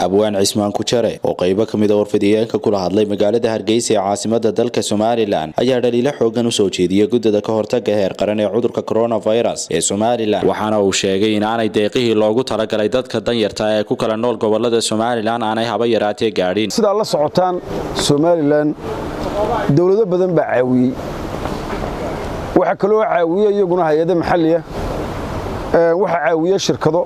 abwaan cismaan kujare oo qaybo ka mida warfidiyeenka kula hadlay magaalada hargeysa ee caasimada dalka somalilan ayaa dhaliilo xoogan usoo jeediyey guddida ka hortaga heer qaran ee cudurka coronavirus ee somalilan waxaana uu sheegay in aanay deeqihii loogu talagalay dadka danyarta ee ku kala nool gobolada somalilan aanay haba yaraatee gaadhin sidaa la socotaan somalilan dowlado badan baa caawiyey waxaa kaloo caawiye iyaguna hay-ado maxaliya waxaa caawiye shirkado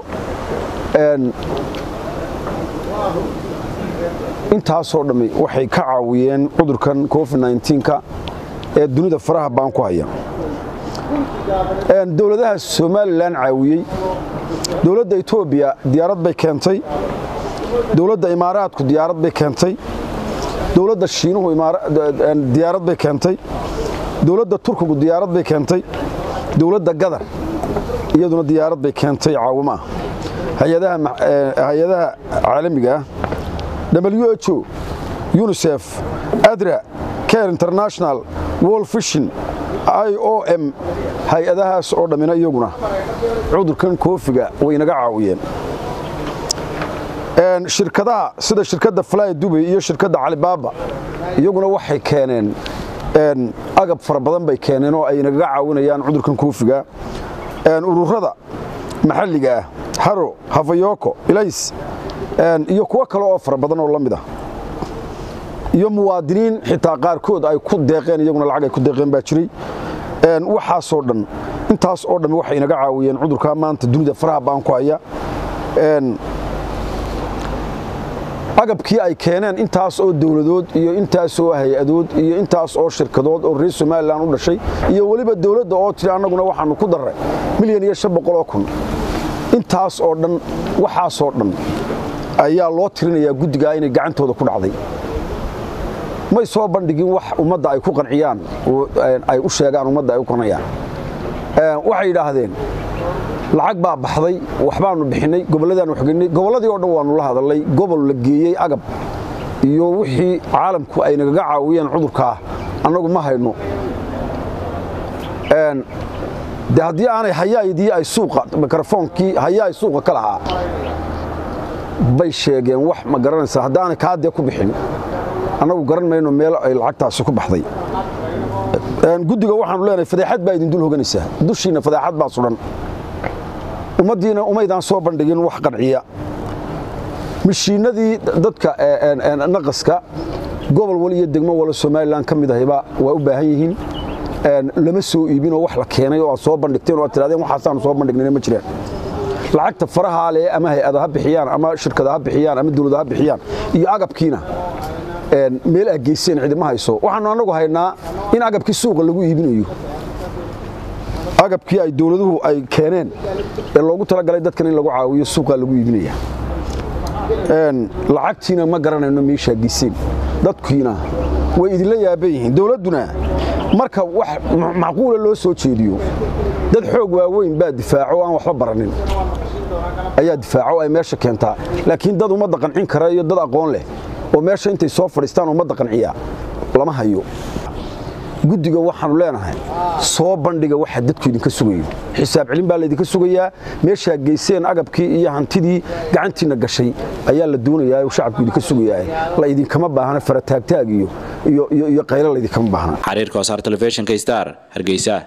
intaasoo dhammi waxay ka caawiyeen cudurkan covid-9ka ee dunida faraha baan ku haya dowladaha somalilan caawiyey dowladda etoobiya diyaarad bay keentay dowladda imaaraadku diyaarad bay keentay dowladda shiinuhu diyaarad bay keentay dowladda turkigu diyaarad bay keentay dowladda gadar iyaduna diyaarad bay keentay caawimo ah hay-adaha caalamiga ah w h o unisef adra care international wol fishin i o m hay-adahaas oo dhammina iyaguna cudurkan koofiga way naga caawiyeen shirkadaha sida shirkadda fly dubay iyo shirkadda calibaaba iyaguna waxay keeneen agab fara badan bay keeneen oo ay nagaga caawinayaan cudurkan koofiga ururada maxalliga ah haro hafayoko ilays iyo kuwo kale oo fara badan oo la mid ah iyo muwaadiniin xitaa qaarkood ay ku deeqeen iyaguna lacag ay ku deeqeen baa jiray waxaasoo dhan intaas oo dhammi waxay naga caawiyeen cudurkaa maanta dunida faraha baan ku haya agabkii ay keeneen intaas oo dowladood iyo intaas oo hay-adood iyo intaas oo shirkadood oo reer somalilan u dhashay iyo weliba dowladda oo tiri annaguna waxaannu ku darray milyan iyo shan boqoloo kun intaas oo dhan waxaasoo dhan ayaa loo tirinayaa guddigaa inay gacantooda ku dhacday may soo bandhigin wax ummadda ay ku qanciyaan ay u sheegaan ummadda ay u qanciyaan waxay yidhaahdeen lacag baa baxday waxbaannu bixinnay gobolladaan waxgeynay gobolladii oo dhan waannu la hadallay gobol la geeyey agab iyo wixii caalamku ay nagaga caawiyeen cudurkaa annagu ma hayno de haddii aanay hayaydii ay suuqa mikrofoonkii hayaay suuqa ka lahaa bay sheegeen wax ma garanaysaa haddaanay kaadee ku bixin annagu garan mayno meel ay lacagtaasi ku baxday guddiga waxaanu leenahay fadeexad baa idin dul hoganaysaa dushiinna fadeexad baa sudhan ummaddiina umaydaan soo bandhigin wax qanciya mishiinadii dadka naqaska gobol wal iyo degmo wala somalilan ka mid ahayba waa u baahan yihiin lama soo iibinoo wax la keenay oo aad soo bandhigteen oo aad tirahdeen waxaasaanu soo bandhignayna ma jiraan lacagta farahaa leh ama hay-ada ha bixiyaan ama shirkada ha bixiyaan ama dawlada ha bixiyaan iyo agabkiina meel aad geyseen cidima hayso waxaanu annagu haynaa in agabkii suuqa lagu iibinayo agabkii ay dowladuhu ay keeneen ee loogu talagalay dadkan in lagu caawiyo suuqaa lagu iibinaya lacagtiina ma garanayno meeshaa geyseen dadkiina way idinla yaaban yihiin dowladduna marka wax macquula loo soo jeediyo dad xoog waaweyn baa difaaco aan waxba baranin ayaa difaaco ay meesha keentaa laakiin dad ummadda qancin kara iyo dad aqoon leh oo meesha intay soo fadhiistaan ummadda qanciya lama hayo guddiga waxaannu leenahay soo bandhiga waxa dadku idinka sugayo xisaab celin baa laydinka sugayaa meeshaa geyseen agabkii iyo hantidii gacantiinna gashay ayaa la doonayaa oo shacabku idinka sugayaa la idinkama baahna farataagtaag iyo qaylo laydinkama baahna xariirka wasaar telefishinka star hargeysa